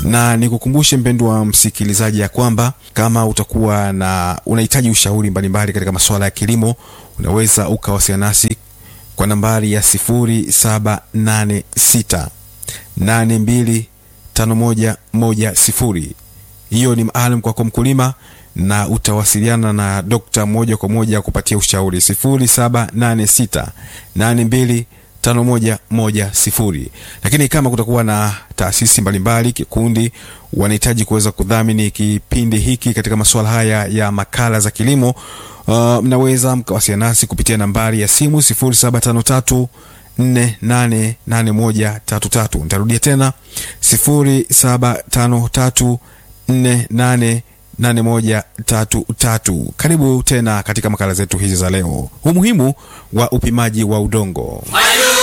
na nikukumbushe mpendwa msikilizaji ya kwamba kama utakuwa na unahitaji ushauri mbalimbali katika masuala ya kilimo, unaweza ukawasiliana nasi kwa nambari ya 0786 82 5110. Hiyo ni maalum kwako mkulima, na utawasiliana na dokta moja kwa moja kupatia ushauri 0786 82 5110. Lakini kama kutakuwa na taasisi mbalimbali, kikundi wanahitaji kuweza kudhamini kipindi hiki katika masuala haya ya makala za kilimo, uh, mnaweza mkawasiliana nasi kupitia nambari ya simu 0753 488133. Nitarudia tena 0753 488133. Karibu tena katika makala zetu hizi za leo, umuhimu wa upimaji wa udongo.